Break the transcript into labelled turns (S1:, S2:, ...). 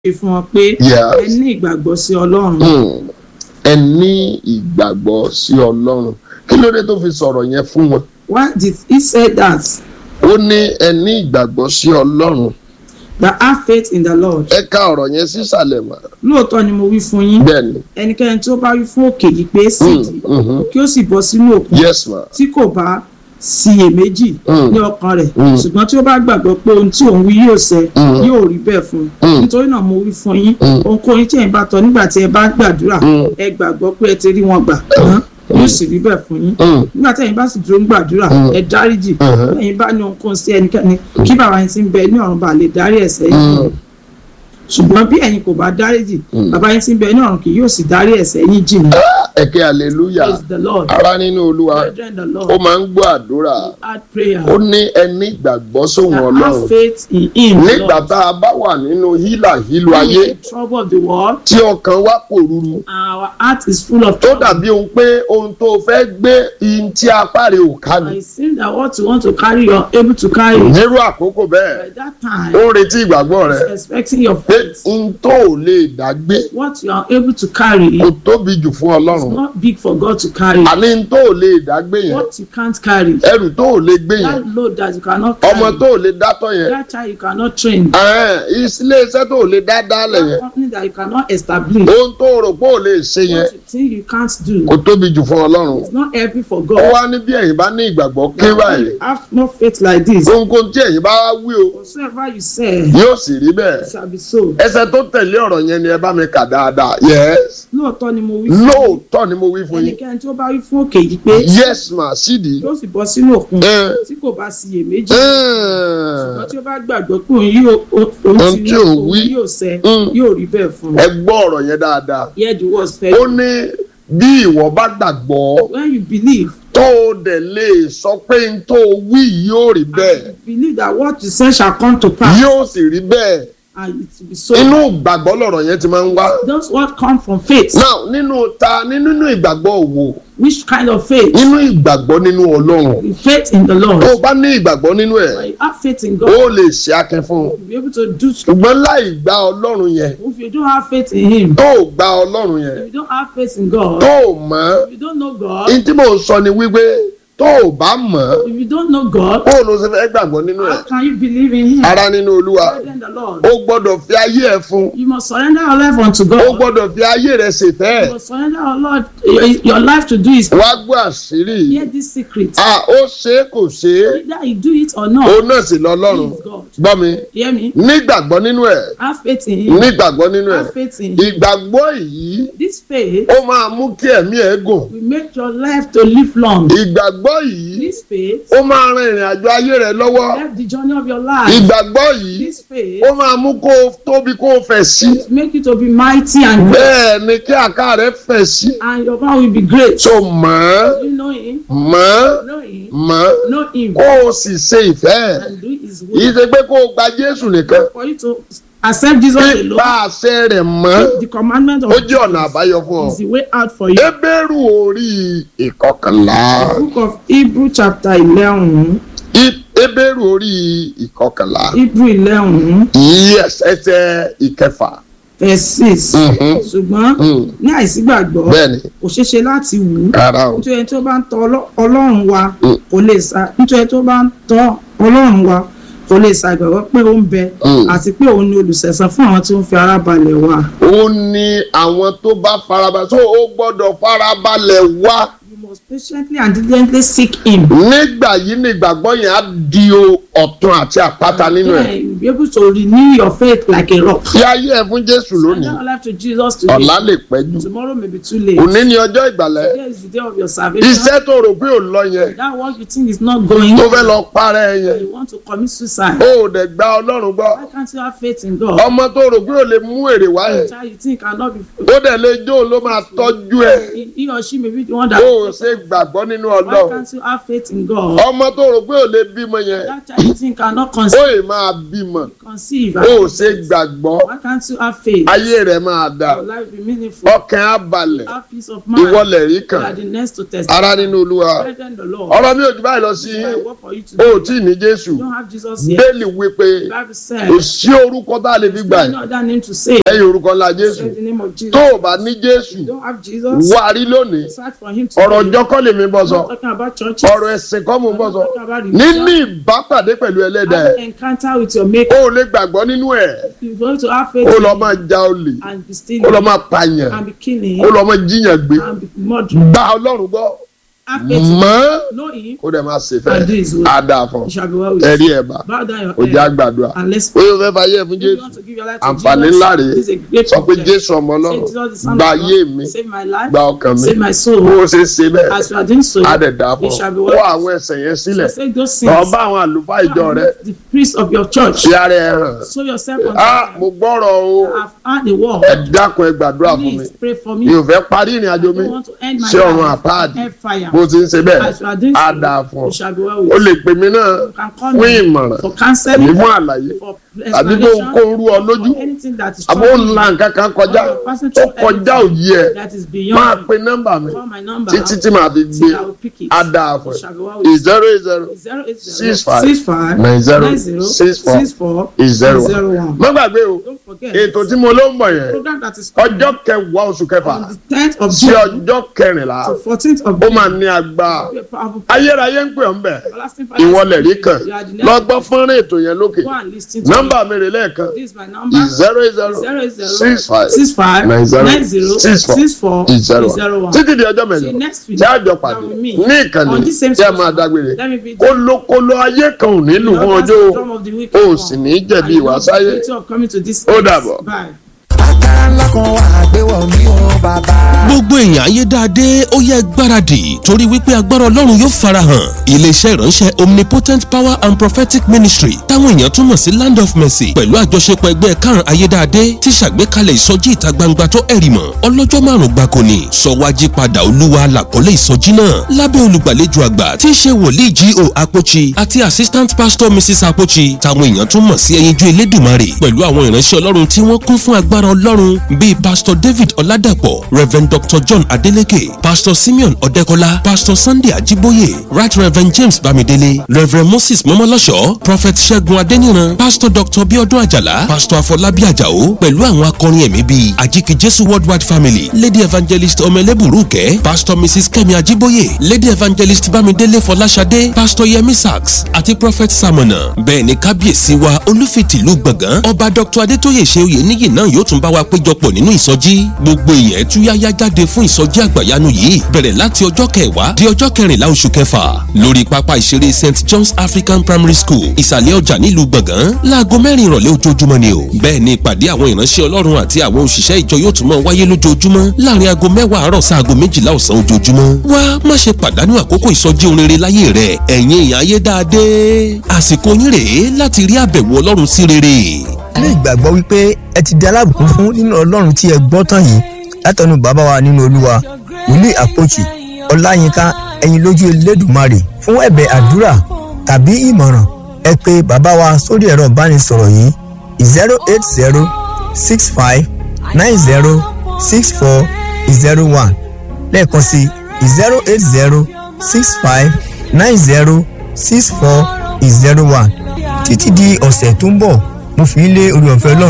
S1: ṣe fún wọn pé
S2: Yes.
S1: ẹ ní ìgbàgbọ́ sí ọlọ́run
S2: Hmm. ẹ ní ìgbàgbọ́ sí ọlọ́run kí ló dé tó fi sọ̀rọ̀ yẹn fún wọn
S1: why did he say that
S2: ó ní ẹ ní ìgbàgbọ́ sí ọlọ́run
S1: that have faith in the lord
S2: ẹ ka ọ̀rọ̀ yẹn sísàlẹ̀ mọ́
S1: lóòótọ́ ni mo wí fún yín
S2: bẹ́ẹ̀ ni
S1: ẹnikẹ́ni tó bá wí fún òkè yìí pé sídìí
S2: Hmm, mhm.
S1: kí ó sì bọ́ sínú òkun
S2: yes ma
S1: tí kò bá síyèméjì
S2: Mm.
S1: ní ọkàn rẹ̀
S2: Mm.
S1: ṣùgbọ́n tí ó bá gbàgbọ́ pé ohun tí òun wí yóò ṣẹ
S2: Mm.
S1: yóò rí bẹ́ẹ̀ fún un
S2: Mm.
S1: nítorí náà mo wí fún yín
S2: Mm.
S1: ohunkóhun tí ẹ̀yin bá tọ́ nígbà tí ẹ bá gbàdúrà
S2: Mm.
S1: ẹ gbàgbọ́ pé ẹ ti rí wọn gbà tán yóò sì rí bẹ́ẹ̀ fún yín
S2: Hmm.
S1: nígbà tí ẹ̀yin bá sì dúró ń gbàdúrà
S2: Mm.
S1: ẹ dáríjì
S2: Mhm.
S1: ẹ̀yin bá ní ohunkóhun sí ẹnikẹ́ni kí bàbá yín ti ń bẹ ní ọ̀run bá lè dárí ẹ̀ṣẹ̀ yín fún
S2: Mm.
S1: yín ṣùgbọ́n bí ẹ̀yin kò bá dáríjì
S2: Mm.
S1: bàbá yín ti ń bẹ ní ọ̀run kì yóò sì dárí ẹ̀ṣẹ̀ yín jì ní.
S2: ẹ ké hallelujah
S1: praise the lord
S2: ara nínú olúwa
S1: brethren the lord
S2: ó máa ń gbọ́ àdúrà
S1: add prayer
S2: ó ní ẹ ní ìgbàgbọ́ sóhun
S1: that
S2: ọlọ́run
S1: have faith in him
S2: nígbà
S1: Lord.
S2: tá a bá wà nínú hílàhílo
S1: In
S2: ayé
S1: the trouble of the world
S2: tí ọkàn wa pòrúru
S1: and our heart is full of
S2: tó
S1: trouble
S2: dàbí ohun pé ohun tó fẹ́ gbé ihun tí apá rẹ̀ ò ká ni
S1: I seem that what you want to carry you are able to carry it.
S2: nírú àkókò bẹ́ẹ̀
S1: by that time
S2: ó ń retí ìgbàgbọ́ rẹ̀
S1: expecting your
S2: pé
S1: faith
S2: ohun tó ò lè dá gbé
S1: what you are able to carry
S2: kò
S1: is
S2: tóbi jù fún ọlọ́run
S1: not big for God to carry
S2: àní ohun tó ò lè dá gbé yẹn
S1: what you can't carry
S2: ẹrù tó ò lè gbé yẹn
S1: that load that you cannot
S2: ọmọ
S1: carry
S2: tó ò lè dátọ̀ yẹn
S1: that child you cannot train
S2: ẹ̀hẹ́n, ilé iṣẹ́ tó ò lè dá dálẹ̀
S1: that
S2: yẹn
S1: company that you cannot establish
S2: ohun tó rò pé ò lè ṣe yẹn
S1: what you think you can't do
S2: kò tóbi jù fún ọlọ́run
S1: it's not heavy for
S2: ó
S1: God
S2: wá ní bí ẹ̀yin bá ní ìgbàgbọ́ kí
S1: When
S2: báyìí
S1: you have more faith like this
S2: ohunkóhun tí ẹ̀yin bá wí o
S1: whatsoever you say
S2: yóò sì rí bẹ́ẹ̀
S1: it shall be so
S2: ẹsẹ̀ tó tẹ̀lé ọ̀rọ̀ yẹn ni ẹ bá mi kà dáadáa yes
S1: lóòótọ́ ni mo wí fún yín.
S2: lóòótọ́ ni mo wí fún yín
S1: ẹnikẹ́ni tí ó bá wí fún òkè yìí pé
S2: yes ma sídìí
S1: yóò sì bọ́ sínú òkun
S2: ẹ
S1: tí kò bá síyèméjì
S2: ẹ
S1: ṣùgbọ́n tí ó bá gbàgbọ́ pé òun yóò òun
S2: Ohun
S1: ti
S2: tí
S1: ní
S2: òun
S1: òun
S2: wí.
S1: yóò ṣẹ
S2: Mm.
S1: yóò rí bẹ́ẹ̀ fún un.
S2: ẹ gbọ́ ọ̀rọ̀ yẹn dáadáa
S1: hear the words fair
S2: ó ní bí ìwọ bá gbàgbọ́
S1: when you believe
S2: tó o dẹ̀ lè sọ pé n tó o wí yìí yóò rí bẹ́ẹ̀
S1: and you believe that what you say shall come to pass
S2: yóò sì rí bẹ́ẹ̀
S1: and it will be so
S2: inú ìgbàgbọ́ lọ̀rọ̀ yẹn ti máa ń wá.
S1: those what come from faith
S2: now nínú ta nínú ìgbàgbọ́ òwò
S1: which kind of faith
S2: nínú ìgbàgbọ́ nínú ọlọ́run
S1: the faith in the Lord
S2: tó o bá ní ìgbàgbọ́ nínú ẹ̀
S1: when you have faith in
S2: ó
S1: God
S2: lè ṣe akin fún un
S1: you will be able to do
S2: ṣùgbọ́n láì gba ọlọ́run yẹn
S1: if you don't have faith in him
S2: tó o gba ọlọ́run yẹn
S1: if you don't have faith in God
S2: tó o mọ̀
S1: if you don't know God
S2: ní tí mò ń sọ ni wípé tó o bá mọ̀
S1: if you don't know God
S2: kó o lọ sí fẹ́ gbàgbọ́ nínú ẹ̀
S1: how can you believe in him
S2: ara nínú olúwa
S1: Brethren, the Lord
S2: ó gbọ́dọ̀ fi ayé ẹ̀ fún
S1: you must surrender your life unto
S2: ó
S1: God
S2: gbọ́dọ̀ fi ayé rẹ̀ ṣèfẹ́ ẹ̀
S1: you must surrender your Lord your, your life to do his
S2: wá gbọ́ àṣírí yìí.
S1: hear this secret
S2: à ó ṣe é kò ṣe é
S1: either you do it or not
S2: òun náà sì lọ
S1: he
S2: lọ́run
S1: is God
S2: gbọ́ mi
S1: hear me
S2: nígbàgbọ́ nínú ẹ̀
S1: have faith in him
S2: nígbàgbọ́ nínú ẹ̀
S1: have faith in him
S2: ìgbàgbọ́ yìí
S1: this faith
S2: ó máa mú kí ẹ̀mí ẹ̀ gùn
S1: will make your life to live long
S2: ìgbàgbọ́ yìí
S1: this faith
S2: ó máa ran ìrìn àjò ayé rẹ lọ́wọ́
S1: help the journey of your life
S2: ìgbàgbọ́ yìí
S1: this faith
S2: ó máa mú kó o tóbi kó o fẹ̀ sí
S1: will make you to be mighty and great
S2: bẹ́ẹ̀ ni kí àká rẹ fẹ̀ sí
S1: and your power will be great
S2: so mọ̀ ọ́
S1: you know him
S2: mọ̀ ọ́
S1: know him
S2: mọ̀ ọ́
S1: know him
S2: kó o sì ṣe ìfẹ́ ẹ̀
S1: and do his
S2: kì í
S1: will
S2: ṣe pé kó o gba Jésù nìkan
S1: for you to accept Jesus
S2: pípa
S1: alone
S2: àṣẹ rẹ̀ mọ́
S1: the commandment of
S2: ó jẹ́ ọ̀nà àbáyọ fún ọ.
S1: is the way out for you.
S2: Hébérù orí ìkọkànlá.
S1: book of Hebrew chapter eleven
S2: Hé- Hébérù orí ìkọkànlá.
S1: Hebrew eleven
S2: Yes, ẹsẹ̀ ìkẹfà.
S1: verse six
S2: Mhm.
S1: ṣùgbọ́n
S2: Mm.
S1: ní àìsígbàgbọ́
S2: Bẹ́ẹ̀ni,
S1: kò ṣeé ṣe láti wù ú
S2: rárá o.
S1: nítorí ẹni tó bá ń tọ Ọlọ́- Ọlọ́run wa
S2: Mm.
S1: kò lè sa nítorí ẹni tó bá ń tọ Ọlọ́run wa kò lè ṣàgbàgbọ́ pé ó ń bẹ
S2: Mm.
S1: àti pé òun ni olùṣẹ̀san fún àwọn tí ó ń fi ara balẹ̀ wá.
S2: Ó ní àwọn tó bá farabalẹ̀ tó o gbọ́dọ̀ farabalẹ̀ wá.
S1: You must patiently and diligently seek him.
S2: Nígbà yìí ni ìgbàgbọ́ yẹn á di o ọ̀tun àti àpáta nínú ẹ̀.
S1: Then you will be able to renew your faith like a rock.
S2: Fi ayé ẹ fún Jésù
S1: Surrender
S2: lónìí.
S1: your life to Jesus today.
S2: Ọ̀la lè pẹ́ jù.
S1: Tomorrow may be too late.
S2: Òní ni ọjọ́ ìgbàlẹ̀.
S1: Today is the day of your salvation.
S2: Iṣẹ́ tó rò pé ò lọ yẹn
S1: That work you think is not going.
S2: tó fẹ́ lọ parẹ́ ẹ yẹn.
S1: You want to commit suicide.
S2: Ó ò dẹ̀ gba Ọlọ́run gbọ́.
S1: Why can't you have faith in God?
S2: Ọmọ tó rò pé ò lè mú èrè wá yẹn.
S1: Child you think cannot be.
S2: ó dẹ̀ lè jó ló máa tọ́jú ẹ̀
S1: He he or she may be the one that.
S2: ó ò ṣe gbàgbọ́ nínú
S1: Why
S2: ọlọ́run
S1: can't you have faith in God?
S2: ọmọ tó rò pé ò lè bímọ yẹn
S1: That child you think cannot
S2: ó
S1: conceive.
S2: ì máa bímọ mọ̀
S1: conceive
S2: ó
S1: and
S2: ṣe gbàgbọ́
S1: why can't you have faith
S2: ayé rẹ̀ máa dà
S1: your life be meaningful
S2: ọkàn á balẹ̀
S1: have peace of mind
S2: ìwọlẹ̀ rí
S1: you
S2: kan
S1: are the next to test
S2: ara nínú olúwa
S1: brethren the Lord
S2: ọ̀rọ̀ mi ò jù báyìí lọ sí
S1: I work for you
S2: o ò
S1: today
S2: tí ì ní jésù
S1: you don't have Jesus yet
S2: bẹ́ẹ̀lì wípé
S1: the Bible said
S2: kò sí orúkọ tá a lè fi gbà
S1: there's
S2: yìí
S1: no other name to say
S2: lẹ́yìn orúkọ ńlá jésù
S1: say the name of Jesus
S2: tó o bá ní jésù
S1: you don't have Jesus
S2: wá rí lónìí
S1: search for him
S2: ọ̀rọ̀
S1: today
S2: ọjọ́ kọ́ lèmi bọ́
S1: I'm
S2: sọ
S1: not talking about churches
S2: ọ̀rọ̀ ẹ̀sìn kọ́ mò ń
S1: I'm
S2: bọ́
S1: not
S2: sọ
S1: talking about
S2: nínú
S1: religion
S2: ìbápàdé pẹ̀lú ẹlẹ́dàá
S1: have
S2: ẹ̀
S1: an encounter with your maker
S2: ó lè gbàgbọ́ nínú ẹ̀
S1: you want to have faith
S2: ó
S1: in
S2: lọ
S1: him
S2: máa ja olè
S1: and be
S2: ó
S1: stealing
S2: lọ máa pààyàn
S1: and be killing
S2: ó lọ máa jíyàn gbé
S1: and be murdering
S2: gba ọlọ́run gbọ́
S1: have faith in
S2: mọ́
S1: him know him
S2: kó dẹ̀ máa ṣe
S1: and
S2: fẹ́
S1: do his will
S2: á dáa fún
S1: it shall be well with
S2: ẹ̀rí
S1: you
S2: ẹ̀ bá
S1: bow down your
S2: ó jẹ́
S1: head
S2: àgbàdua
S1: and let's
S2: ó yóò fẹ́ fàyè ẹ̀ fún
S1: if you
S2: jésù
S1: want to give your life to
S2: àǹfààní
S1: Jesus
S2: ńlá rèé
S1: this is a great
S2: sọ pé
S1: privilege
S2: jésù ọmọ
S1: say
S2: ọlọ́run
S1: Jesus the son
S2: gba
S1: of
S2: ayé
S1: God
S2: mi
S1: save my life
S2: gba ọkàn mi
S1: save my
S2: bó
S1: soul
S2: o ṣe ṣe bẹ́ẹ̀
S1: as you are doing so
S2: á dẹ̀ dáa fún
S1: it shall be
S2: ọ
S1: well
S2: kó àwọn ẹ̀ṣẹ̀ yẹn sílẹ̀
S1: so take those
S2: lọ
S1: sins
S2: bá àwọn àlùfáà ìjọ rẹ
S1: and the priest of your church
S2: ṣe ara ẹ̀ hàn
S1: show yourself on
S2: á mo
S1: time
S2: gbọ́rọ̀ o
S1: I have heard the word
S2: ẹ dákun ẹ gbàdúrà fún mi
S1: please pray for me
S2: mi ò fẹ́ parí ìrìn
S1: I
S2: àjò mi
S1: don't want to end my
S2: ṣé ọ̀run
S1: life
S2: àpáàdì
S1: in fire
S2: bó ti ń ṣe bẹ́ẹ̀
S1: as you are doing
S2: á
S1: so
S2: dáa fún ọ
S1: it shall be well
S2: o
S1: with
S2: lè
S1: you
S2: pè mí náà
S1: you can call
S2: fún
S1: me
S2: ìmọ̀ràn
S1: for
S2: àbí
S1: counseling
S2: fún àlàyé
S1: for
S2: àbí kó
S1: explanation
S2: kó rú ọ lójú
S1: for anything that is
S2: àbó ń
S1: troubling
S2: la
S1: you
S2: nǹkan kan kọjá
S1: or you are passing
S2: ó
S1: through
S2: kọjá
S1: anything
S2: òye ẹ
S1: that is
S2: máa
S1: beyond
S2: pe nọ́mbà mi
S1: call my number
S2: títí tí màá fi gbé
S1: till I will pick it
S2: á dáa fún
S1: it
S2: ẹ
S1: shall be well with you
S2: zero eight zero
S1: zero eight zero
S2: Six five
S1: six five
S2: nine zero
S1: nine zero
S2: six four
S1: six four
S2: zero one.
S1: zero one
S2: má gbàgbé o
S1: don't forget
S2: ètò tí mo ló ń bọ̀ yẹn
S1: program that is coming
S2: ọjọ́ kẹwàá oṣù kẹfà
S1: on the tenth of
S2: sí
S1: June
S2: ọjọ́ kẹrìnlá
S1: to fourteenth of
S2: ó
S1: June
S2: máa ní agbára
S1: be a powerful
S2: ayérayé ń pè ọ́ ń bẹ̀
S1: everlasting Father
S2: ìwọlẹ̀ rí kan
S1: you are the
S2: lọ
S1: next
S2: gbọ́ fọ́nrán ètò yẹn lókè
S1: go and lis ten to
S2: nọ́mbà mi rè lẹ́ẹ̀kan
S1: me this is my number
S2: zero eight zero
S1: zero eight zero
S2: six five
S1: six five
S2: nine zero
S1: nine zero
S2: six four
S1: six four
S2: zero
S1: zero
S2: one
S1: one
S2: títí di ọjọ́
S1: see
S2: mẹ́jọ
S1: next week
S2: tí a jọ pàdé
S1: now with me
S2: ní ìkànnì
S1: on this same
S2: tí a máa
S1: station.
S2: dágbére
S1: let me be
S2: kólókóló ayé kan ò nílùú fún ọjọ́ o ò sì ní jẹ̀bi ìwà sáyé Ó dàbọ̀.
S1: bye.
S3: agbára ńlá kan wà àgbéwọ̀ mi ò bàbá.
S4: gbogbo èèyàn ayédáadé ó yẹ gbáradì torí wípé agbára ọlọ́run yóò farahàn iléeṣẹ́ ìránṣẹ́ omnipotent power and prophetic ministry táwọn èèyàn túmọ̀ sí land of mercy pẹ̀lú àjọṣepọ̀ ẹgbẹ́ karùn-ún ayédáadé ti ṣàgbékalẹ̀ ìsọjí ìta gbangba tó ẹ̀rì mọ̀ ọlọ́jọ́ márùn-ún gbáko ni sọwájí padà olúwa làkọ́lé ìsọjí náà lábẹ́ olùgbàlejò àgbà tí í ṣe wòlíì G.O. Apochi àti assistant pastor mrs Apochi táwọn èèyàn tún mọ̀ sí ẹyinjú elédùmarè pẹ̀lú àwọn ìránṣẹ́ ọlọ́run tí wọ́n kún fún agbára ọlọ́run bíi pastor david ọládàpọ̀ reverend dr john adeleke pastor simeon ọ̀dẹ́kọlá pastor sunday ajiboye right reverend james bamidele reverend moses mọ́mọ́lọ́ṣọ́ prophet ṣẹ́gun adéníran pastor dr biodun ajala pastor afọlábí àjàó pẹ̀lú àwọn akọrin ẹ̀mí bíi àjíkì jésù worldwide family lady evangelist ọmọlẹ́bùrúkẹ́ pastor mrs kẹ́mi ajiboye lady evangelist bámidélé fọláṣadé pastor yemi sachs àti prophet samona bẹ́ẹ̀ ni kábíyèsí wa olúfitìlú gbọ̀ngàn ọba dr adétóyè ṣeoyè níyì náà yóò tún bá wa péjọpọ̀ nínú ìsọjí gbogbo èèyàn túyáyá jáde fún ìsọjí àgbàyanu yìí bẹ̀rẹ̀ láti ọjọ́ kẹwàá di ọjọ́ kẹrìnlá oṣù kẹfà lórí pápá ìṣeré st john's african primary school ìsàlẹ̀ ọjà nílùú gbọ̀ngàn láago mẹ́rin ìrọ̀lẹ́ ojoojúmọ́ ni o bẹ́ẹ̀ ni ìpàdé àwọn ìránṣẹ́ ọlọ́run àti àwọn òṣìṣẹ́ ìjọ yóò tún máa wáyé lójoojúmọ́ láàrin aago mẹ́wàá àárọ̀ sí aago méjìlá ọ̀sán ojoojúmọ́ wá má ṣe pàdánù àkókò ìsọjí orin rere láyé rẹ ẹ̀yin èèyàn ayé dáadé àsìkò yín rèé láti rí àbẹ̀wò ọlọ́run sí rere
S5: ní ìgbàgbọ́ wípé ẹ ti di alábùkún fún nínú ọlọ́run tí ẹ gbọ́ tán yìí látọ̀nù bàbá wa nínú olúwa wòlíì àpòchì ọláyínká ẹ̀yin lójú elédùmarè fún ẹ̀bẹ̀ àdúrà tàbí ìmọ̀ràn ẹ pè bàbá wa sórí ẹ̀rọ ìbánisọ̀rọ̀ yìí zero eight zero six five nine zero six four zero one lẹ́ẹ̀kan sí zero eight zero six five nine zero six four zero one títí di ọ̀sẹ̀ tó ń bọ̀ mo fi ń lé orí ọ̀fẹ́ ọlọ́run